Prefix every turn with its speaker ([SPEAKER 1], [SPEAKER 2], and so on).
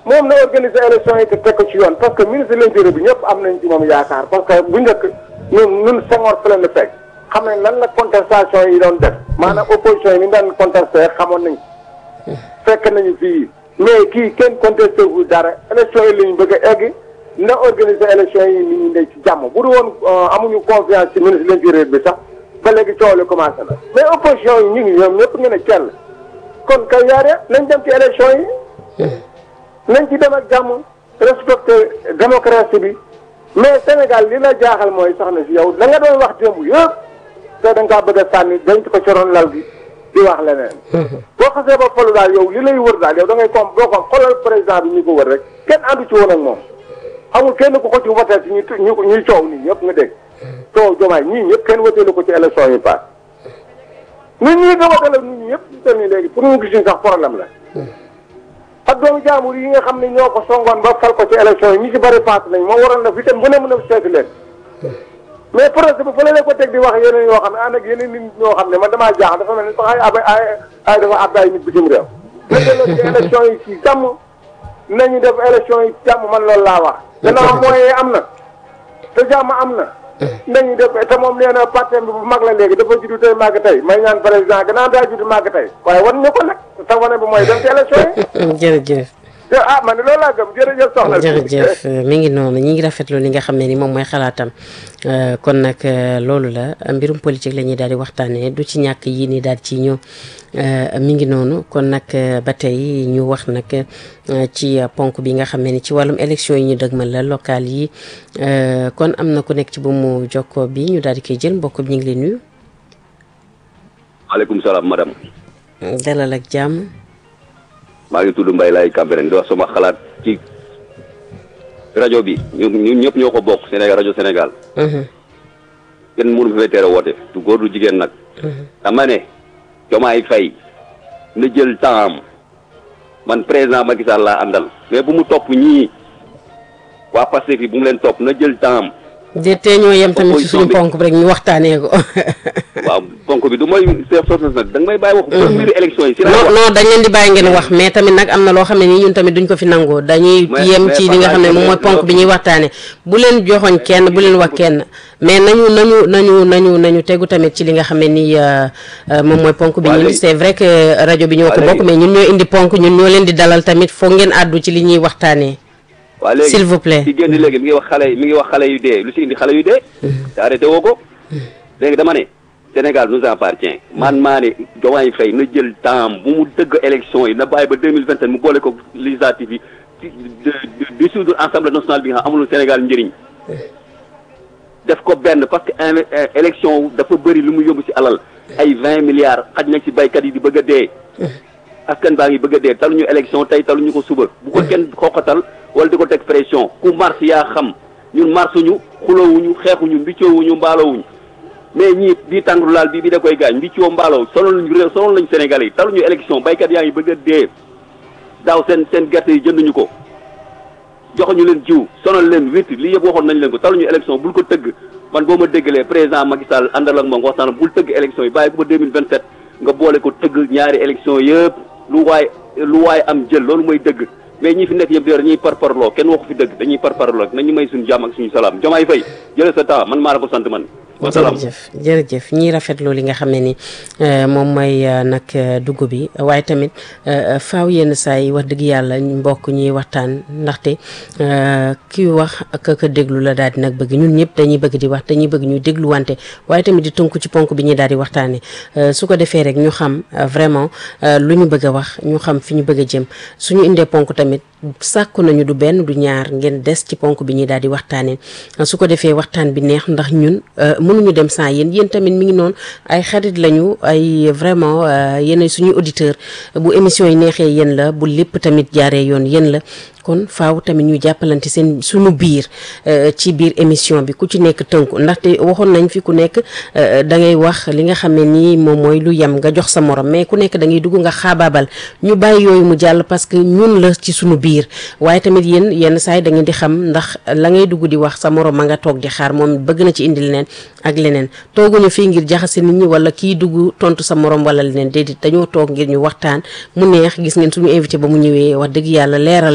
[SPEAKER 1] moom na organiser élection yi te teg ko ci yoon parce que ministre de l'intérieur bi ñëpp am nañ ci moom yaakaar parce que bu njëkk ñun ñun Senghor fa leen di fekk xam nañ lan la contestation yi doon def maanaam opposition yi ni daan contesté xamoon nañ fekk nañu fii mais kii kenn contesté wu dara élection yi la ñu bëgg a egg na organiser élection yi nit ñi ne ci jàmm bu du woon amuñu confiance ci ministre de l'intérieur bi sax ba léegi coow li commencé na mais opposition yi ñu ngi ñoom ñëpp ngeen a kenn kon kay yaare nañ dem ci élection yi nañ ci dem ak jàmm respecter démocratie bi mais Sénégal li la jaaxal mooy soxna si yow la nga doon wax démb yëpp te da nga kaa bëgg a sànni denc ko ci ron lal gi di wax leneen. boo xasee ba falu daal yow li lay wër daal yow da ngay kom boo ko xoolal président bi ñu ko wër rek kenn àndu ci woon ak moom amul kenn ku ko ci woteel ci ñuy ñu ñuy coow nii ñëpp nga dégg. coow jomaay ñii ñëpp kenn woteelu ko ci élection yi paas. nit ñi nga woteel ak nit ñi ñëpp ñu toll nii léegi pour ñu gis sax problème la. ak doomu jaamur yi nga xam ne ñoo ko songoon ba fal ko ci élection yi ñi ci bëri paas nañ moom waroon na fi tam bu ne mën a seeti leen. mais projet bi fële la ko teg di wax yeneen yoo xam ne ànd ak yeneen nit ñoo xam ne man damaa jaaxal dafa mel ni sax ay ab ay ay dafa ab ay nit bitim réew. na delloo ci élection yi ci jàmm nañu def élection yi ci jàmm man loolu laa wax. gannaaw moyen am na te jàmm am na. nañu def te moom nee na parti bi bu mag la léegi dafa juddu tey màgg tey may ñaan président gannaaw daa juddu màgg tey waaye wan ñu ko nag te wane bi mooy dem ci élection yi.
[SPEAKER 2] jërëjëf.
[SPEAKER 1] ah man loolu laa gëm jërëjëf soxna
[SPEAKER 2] jërëjëf mi ngi noonu ñi ngi rafetlu li nga xam ne ni moom mooy xalaatam kon nag loolu la mbirum politique la ñuy daal di waxtaanee du ci ñàkk yii nii daal ci ñëw mi ngi noonu kon nag ba tey ñu wax nag ci ponk bi nga xam ne ni ci wàllum élection yi ñu dëgmal la local yi kon am na ku nekk ci bu mu jokkoo bi ñu daal di koy jël mbokk bi ñu ngi lay nuyu.
[SPEAKER 3] maaleykum salaam madame.
[SPEAKER 2] dalal ak jàmm.
[SPEAKER 3] maa ngi tudd Mbaye Laye Cambérène di wax sama xalaat ci rajo bi ñun ñun ñëpp ñoo ko bokk Sénégal rajo Sénégal. kenn mënu fi fay tere woote du góor du jigéen nag. dama ne Diomaye Faye na jël temps am man président Macky Sall laa àndal mais bu mu topp ñii waa Pastef yi bu mu leen topp na jël temps am.
[SPEAKER 2] de tey ñoo yem tamit ci suñu ponk bi rek ñu waxtaanee ko.
[SPEAKER 3] waaw ponk bi du mooy chef sources nag da nga may bàyyi wax. première élection yi si
[SPEAKER 2] non non dañ leen di bàyyi ngeen wax mais tamit nag am na loo xam ne nii ñun tamit duñ ko fi nangoo dañuy yem ci li nga xam ne moom mooy ponk bi ñuy waxtaanee bu leen joxoñ kenn bu leen wax kenn mais nañu nañu nañu nañu nañu tegu tamit ci li nga xam ne nii moom mooy ponk bi ñun c'est vrai que rajo bi ñoo ko bokk mais ñun ñoo indi ponk ñun ñoo leen di dalal tamit foog ngeen àddu ci li ñuy waxtaanee
[SPEAKER 3] waaw léegi
[SPEAKER 2] s'il vous plaît
[SPEAKER 3] ci génn léegi mi ngi wax xale mi ngi wax xale yu dee lu ci indi xale yu dee te arrêté woo ko léegi dama ne Sénégal nous appartient man maa ne Diomaye Faye na jël temps bu mu dëgg élection yi na bàyyi ba deux mille vingt sept mu boole ko législative yi ci dissoudre assemblée nationale bi nga xam amul Sénégal njëriñ def ko benn parce que élection dafa bëri lu mu yóbbu ci alal ay vingt milliards xaj na ci baykat yi di bëgg a dee askan baa ngi bëgg a dee taluñu élection tey taluñu ko suba bu ko kenn xoqatal wala di ko teg pression ku mars yaa xam ñun marsuñu xulowuñu xeexuñu mbiccoowuñu mbaalowuñu mais ñii bii tàngru laal bii bi da koy gaañ mbiccoo mbaaloo sonal lañu réew sonal lañu Sénégalais yi taluñu élection baykat yaa ngi bëgg a dee daaw seen seen gerte yi jënduñu ko joxuñu leen jiw sonal leen witt lii yëpp waxoon nañ leen ko taluñu élection bul ko tëgg man boo ma déggalee président Macky Sall àndal ak moom waxtaan bul tëgg élection yi bàyyi ko ba 2027 nga boole ko tëgg ñaari élection yëpp lu waay lu waay am jël loolu mooy dëgg mais ñi fi nekk yëpp di dañuy parparloo kenn waxu fi dëgg dañuy parparloo nañu may suñu jàmm ak suñu salaam Diomaye Faye jëlee sa temps man maa la ko sant man.
[SPEAKER 2] jërëjëf jërëjëf ñiy rafetlu li nga xam ne ni moom mooy nag dugg bi waaye tamit faaw yenn saa yi wax dëgg yàlla mbokk ñuy waxtaan ndaxte kii wax ak ka déglu la daal di nag bëgg ñun ñëpp dañuy bëgg di wax dañuy bëgg ñu déglu wante waaye tamit di tënku ci ponk bi ñuy daal di waxtaanee su ko defee rek ñu xam vraiment lu ñu bëgg a wax ñu xam fi ñu bëgg a jëm suñu indee ponk tamit sàkku nañu du benn du ñaar ngeen des ci ponk bi ñuy daal di waxtaanee su ko defee waxtaan bi neex ndax ñun mënuñu dem sans yéen yéen tamit mi ngi noonu ay xarit lañu ay vraiment yéen suñuy auditeur bu émission yi neexee yéen la bu lépp tamit jaaree yoon yéen la kon faaw tamit ñu jàppalante seen suñu biir ci biir émission bi ku ci nekk tënku ndaxte waxoon nañ fi ku nekk da ngay wax li nga xam ne nii moom mooy lu yem nga jox sa morom mais ku nekk da ngay dugg nga xaabaabal ñu bàyyi yooyu mu jàll parce que ñun la ci suñu biir waaye tamit yéen yenn saa yi da ngeen di xam ndax la ngay dugg di wax sa morom ma nga toog di xaar moom bëgg na ci indi leneen ak leneen tooguñu fii ngir jaxase nit ñi wala kii dugg tontu sa morom wala leneen déedéet dañoo toog ngir ñu waxtaan mu neex gis ngeen suñu invité ba mu ñëwee wax dëgg yàlla leeral